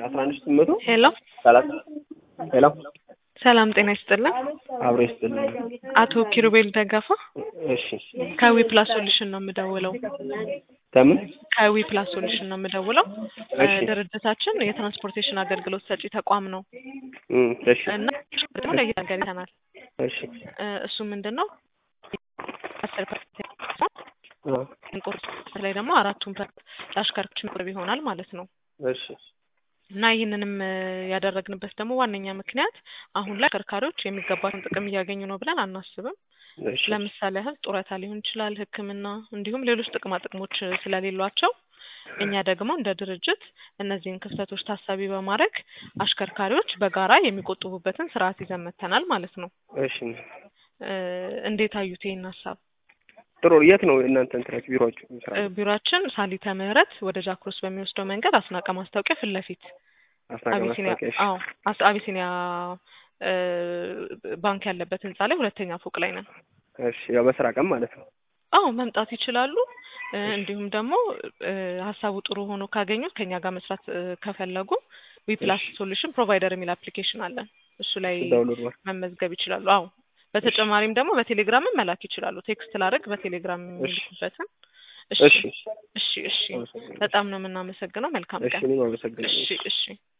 አስራ አንድ ሺህ ስምንት መቶ ሄሎ ሰላሳ ሄሎ ሰላም ጤና ይስጥልን። አብሮ ይስጥልኝ። አቶ ኪሩቤል ደገፋ እሺ ከዊ ፕላስ ሶሉሽን ነው የምደውለው። ከምን ከዊ ፕላስ ሶሉሽን ነው የምደውለው። እሺ ድርጅታችን የትራንስፖርቴሽን አገልግሎት ሰጪ ተቋም ነው እም፣ እሺ እና ደግሞ ለየት ነገር ይተናል። እሺ እሱ ምንድን ነው አስር ፐርሰንት አ፣ ቁርጥ ላይ ደግሞ አራቱን ፐርሰንት ለአሽከርካሪዎች መቅረብ ይሆናል ማለት ነው። እሺ እና ይህንንም እ ያደረግንበት ደግሞ ዋነኛ ምክንያት አሁን ላይ አሽከርካሪዎች የሚገባትን ጥቅም እያገኙ ነው ብለን አናስብም። እሺ ለምሳሌ ያህል ጡረታ ሊሆን ይችላል፣ ሕክምና እንዲሁም ሌሎች ጥቅማ ጥቅሞች ስለሌሏቸው እኛ ደግሞ እንደ ድርጅት እነዚህን ክፍተቶች ታሳቢ በማድረግ አሽከርካሪዎች በጋራ የሚቆጥቡበትን ስርዓት ይዘን መጥተናል ማለት ነው። እሺ እ እንዴት አዩት ይህን ሀሳብ? ጥሩ። የት ነው እናንተ እንትናችሁ ቢሮአችሁ? ስራ እ ቢሮአችን ሳሊተ ምህረት ወደ ጃክሮስ በሚወስደው መንገድ አስናቀ ማስታወቂያ ፊት ለፊት አስናቀ አቢሲኒያ ማስታወቂያ። እሺ አዎ አስ- አቢሲኒያ እ ባንክ ያለበት ህንጻ ላይ ሁለተኛ ፎቅ ላይ ነን። እሺ፣ ያው በስራ ቀን ማለት ነው። አዎ መምጣት ይችላሉ። እ እንዲሁም ደግሞ እ ሀሳቡ ጥሩ ሆኖ ካገኙት ከኛ ጋር መስራት እ ከፈለጉ ዊፕላስ ሶሉሽን ፕሮቫይደር የሚል አፕሊኬሽን አለን። እሱ ላይ ዳውንሎድ ማድረግ መመዝገብ ይችላሉ። አዎ በተጨማሪም ደግሞ በቴሌግራምም መላክ ይችላሉ። ቴክስት ላደርግ በቴሌግራም የሚልኩበትን። እሺ እሺ፣ እሺ እሺ አመሰግናለሁ። በጣም ነው የምናመሰግነው። መልካም እሺ፣ ቀን። እኔም አመሰግናለሁ። እሺ እሺ